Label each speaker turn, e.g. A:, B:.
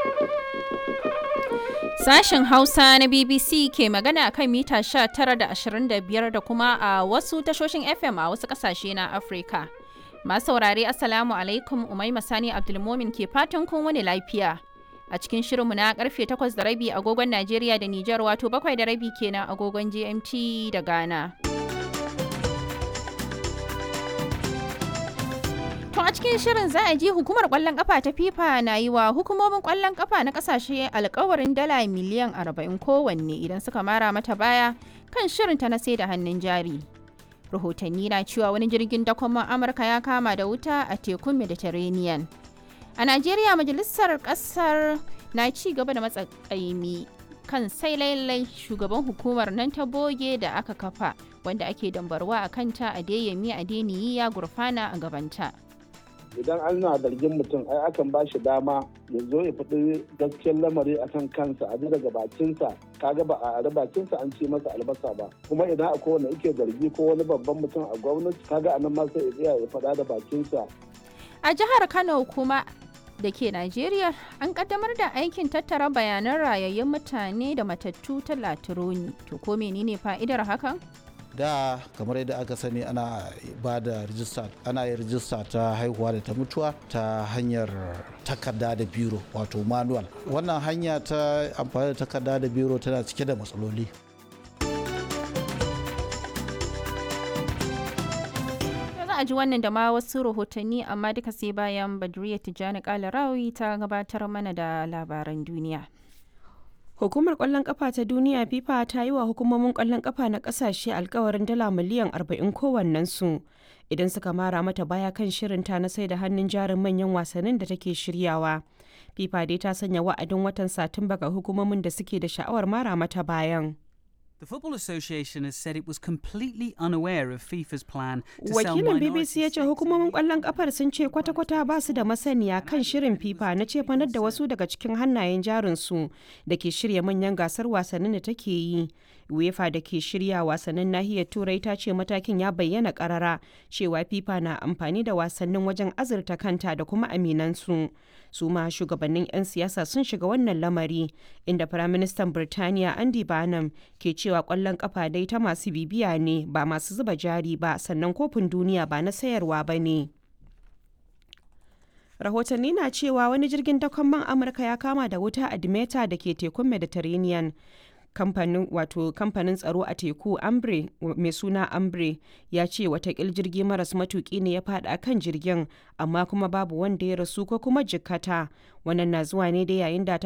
A: Sashen Hausa na BBC ke magana a kan mita 19 da 25 da kuma a wasu tashoshin FM a wasu kasashe na Afirka. Masu saurare Assalamu alaikum Umaima Sani Abdulmomin ke fatan kun wani lafiya. A cikin shirinmu na karfe 8 da rabi agogon Najeriya da Nijar wato 7 da rabi kenan agogon GMT da Ghana. To a cikin shirin za a ji hukumar kwallon kafa ta FIFA na yi wa hukumomin kwallon kafa na kasashe alkawarin dala miliyan 40 kowanne idan suka mara mata baya kan shirinta na sai da hannun jari. Rahotanni na cewa wani jirgin dakon Amurka ya kama da wuta a tekun Mediterranean. A Najeriya majalisar kasar na ci gaba da matsakaimi kan sai lailai shugaban hukumar nan ta boge da aka kafa wanda ake dambarwa a kanta a deyami a deniyi ya gurfana a gabanta.
B: idan ana zargin mutum ai akan ba shi dama ya zo ya faɗi gaskiyar lamari a kan kansa a daga bakinsa kaga ba a ari bakinsa an ce masa albasa ba kuma idan akwai wanda yake zargi ko wani babban mutum a gwamnati kaga anan ma sai ya tsaya ya faɗa da bakinsa
A: A jihar Kano kuma da ke Najeriya an kaddamar da aikin tattara bayanan rayayyun mutane da matattu ta Latironi. To ko menene fa'idar hakan?
C: da kamar yadda aka sani ana ba da rijista ana yin rijista ta haihuwa da ta mutuwa ta hanyar takarda da biro wato manual wannan hanya ta amfani da takarda da biro tana cike da matsaloli
A: za a ji wannan da ma wasu rahotanni amma duka sai bayan Badriya Tijjani Kalarawi ta gabatar mana da labaran duniya.
D: Hukumar kwallon kafa ta duniya FIFA ta yi wa hukumomin kwallon kafa na kasashe alkawarin dala miliyan 40 kowannensu idan suka mara mata baya kan shirinta na sai da hannun jarin manyan wasannin da take shiryawa. FIFA dai ta sanya wa'adin watan Satumba ga hukumomin da suke da sha'awar mara mata bayan.
E: The Football Association has said it was completely unaware of FIFA's plan to sell
D: Wakilin
E: minority
D: BBC ya ce
E: stakes
D: hukumomin
E: in
D: kwallon kafar sun ce kwata-kwata ba su da masaniya kan shirin FIFA na cefanar da wasu daga cikin hannayen jarinsu da ke shirya manyan gasar wasannin da take yi. UEFA da ke shirya wasannin nahiyar Turai ta ce matakin ya bayyana karara cewa FIFA na amfani da wasannin wajen azurta kanta da kuma aminansu. Su ma shugabannin 'yan siyasa sun shiga wannan lamari inda Firaministan Birtaniya Andy Barnum ke cewa kwallon kafa dai ta masu bibiya ne ba masu zuba jari ba sannan kofin duniya ba na sayarwa ba ne. rahotanni na cewa wani jirgin dakon man amurka ya kama da wuta a dimeta da ke tekun mediterranean kamfanin wato kamfanin tsaro a teku ambre mai suna ambre ya ce watakil jirgi maras matuki ne ya fada kan jirgin amma kuma babu wanda ya rasu ko kuma jikkata wannan na zuwa ne da yayin da